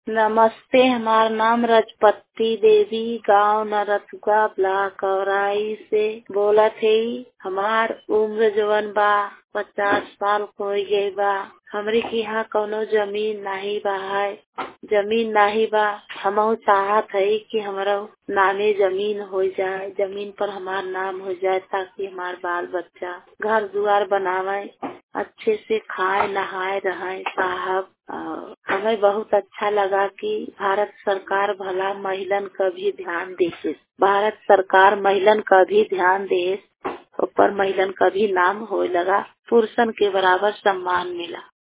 नमस्ते हमार नाम रजपति देवी गांव नरथुआ ब्लॉक औराई से बोलत हई हमार उम्र जवन बा पचास साल हो गई बा हमरे के यहाँ कौनो जमीन नाही बा है जमीन नाही बा हमहू चाहत हई कि हमरो नामे जमीन हो जाए जमीन पर हमार नाम हो जाए ताकि हमार बाल बच्चा घर दुआर बनावे अच्छे से खाए नहाए रहें साहब और हमें बहुत अच्छा लगा कि भारत सरकार भला महिलन का भी ध्यान देखे भारत सरकार महिलन का भी ध्यान दे ऊपर महिलन का भी नाम होए लगा पुरुषन के बराबर सम्मान मिला